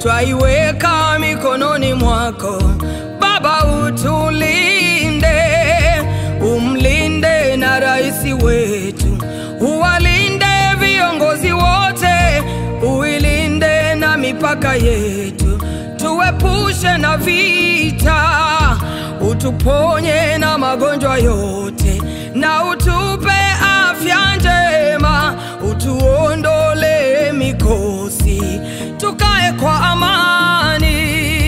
twaiweka mikononi mwako Baba, utulinde, umlinde na rais wetu, uwalinde viongozi wote, uilinde na mipaka yetu, tuepushe na vita, utuponye na magonjwa yote, na utupe afya njema, utuondole mikosi, tukae kwa amani,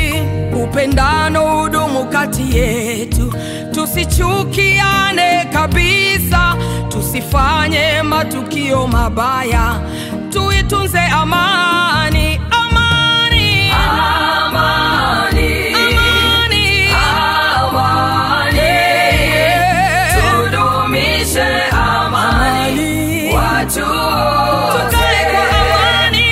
upendano udumu kati yetu, tusichukiane kabisa, tusifanye matukio mabaya, tuitunze amani, amani, Amani, amani, amani, Yeah. tudumishe amani, watu wote. Tukae kwa amani.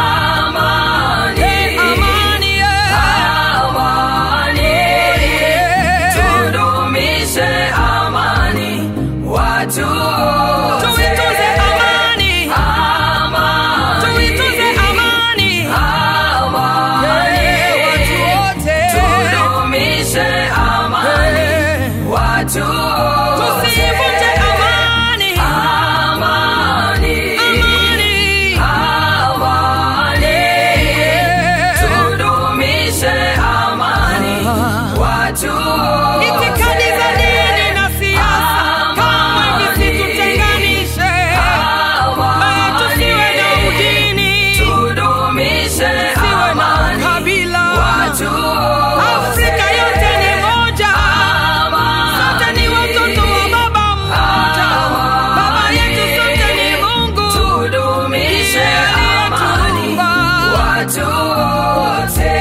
Amani, amani, yeah. amani, Yeah. tudumishe amani, watu wote. Tuitunze amani, Amani, tuitunze amani, amani, Yeah, watu wote. tudumishe amani, Yeah. watu wote. Tusivunje amani, Amani, amani, amani, Yeah. tudumishe amani, watu wote. Itikadi za dini na siasa kamwe visitutenganishe, Eh, tusiwe na udini, Tudumishe tusiwe na amani, ukabila. watu wote. Afrika yote ni moja, sote ni watoto wa baba mmoja. Baba yetu sote ni Mungu, Tudumishe amani, aliyetuumba. watu wote.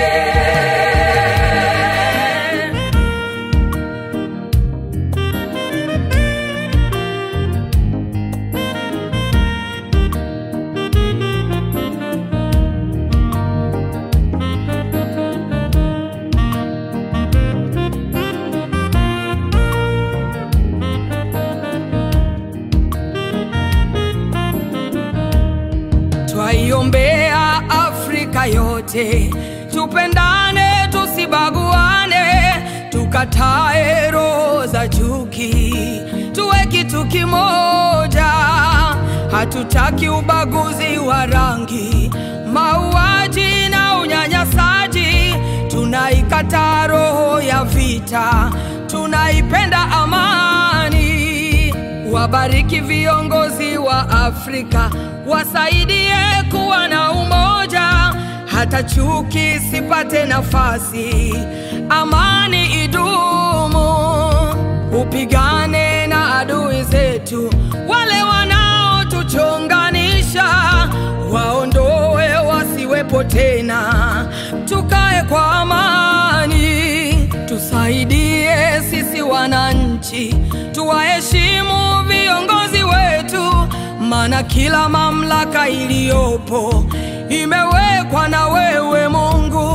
Twaiombea Afrika yote, tupendane, tusibaguane, tukatae roho za chuki, tuwe kitu kimoja. Hatutaki ubaguzi wa rangi, mauaji na unyanyasaji. Tunaikataa roho ya vita, tunaipenda amani. Wabariki viongozi wa Afrika, wasaidie kuwa na umoja, hata chuki sipate nafasi, amani idumu. Upigane na adui zetu, wale wanaotuchonganisha, waondoe wasiwepo tena, tukae kwa amani, tusaidie sisi wananchi, tuwaheshimu viongozi wetu, maana kila mamlaka iliyopo imewekwa na wewe Mungu.